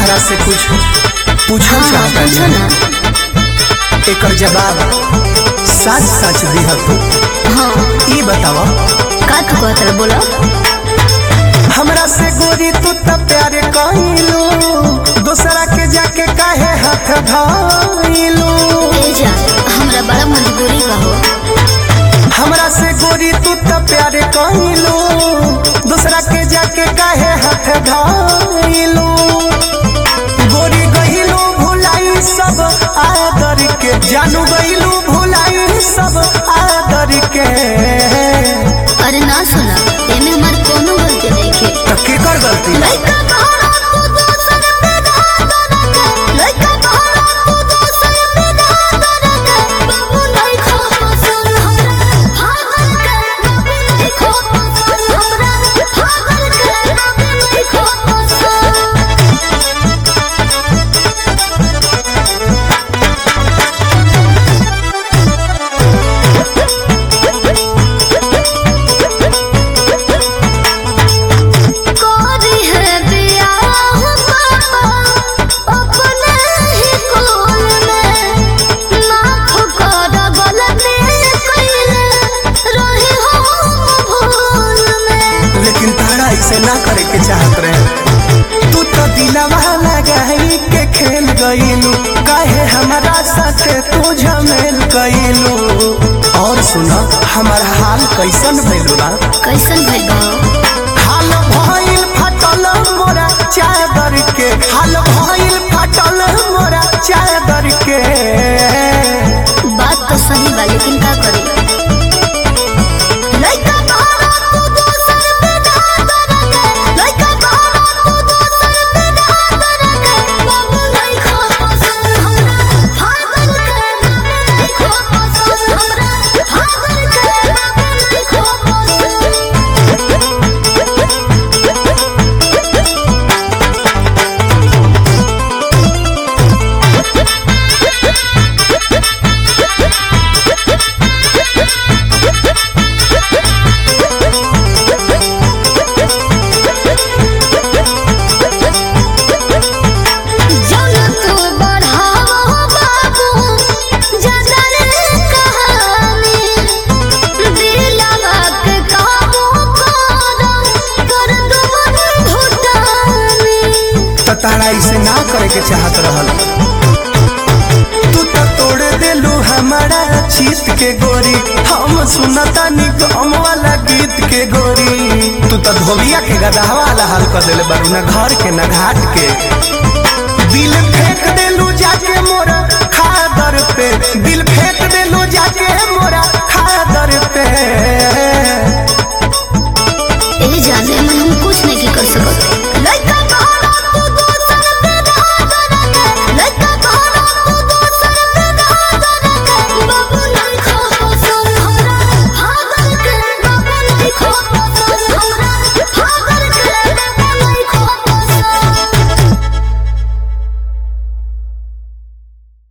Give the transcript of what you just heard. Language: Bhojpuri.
तहरा से कुछ पूछल हाँ चाहता पूछो ना एकर जवाब सच सच दिह तू हाँ ई बतावा का तू कहत रहे बोलो हमरा से गोरी तू त प्यार कइलू दूसरा के जाके काहे हाथ धइलू ए जा हमरा बड़ा मजबूरी बा हो हमरा से गोरी तू त प्यार कइलू दूसरा के जाके काहे हाथ धइलू गोरी गइलू भुलाई सब आदर के जानू गइलू भुलाई सब आदर के अरे ना सुना एमे हमार कोनो गलती नहीं के त केकर गलती लइका बहरा तू दोसर पे धादर के लइका बहरा तू दोसर पे धादर के बाबू नहीं खो पसंद हमरा भागल के बाबू नहीं खो पसंद हमरा भागल के बाबू नहीं खो पसंद कोरी है बियाह पापा अपने ही कोल में माफ कर गलती कइले रही हो भूल में लेकिन तारा ऐसे ना करे के चाहत रहे तू तो दिलवा लगाई के खेल गईलू काहे हमारा साथे तू झमेल गईलू और सुना हमारा हाल कैसन भइल बा कैसन भइल बा हाल भइल फटल मोरा चादर के हाल भइल फटल मोरा चादर के बात तो सही बा लेकिन का करी लइका बहरा तू दोसर पे धादर के लइका बहरा तू दोसर पे धादर के बाबू नहीं खो पसंद हमरा भागल के बाबू नहीं खो पसंद हमरा भागल के बाबू नहीं खो पसंद जौन तू बढ़ावो बाबू जदर कहानी दिलवा के काबू करो कर दुमन घुटानी तो तारा ऐसे ना करे के चाहत रहल तू तो तोड़ देलू हमारा चीत के गोरी हम सुनता निगम वाला गीत के गोरी तू तो धोबिया के गदहा वाला हाल कर देले बारू ना घर के ना घाट के दिल फेंक देलू जाके मोरा खादर पे दिल फेंक देलू जाके मोरा खादर पे ए जाने में हम कुछ नहीं कर सकते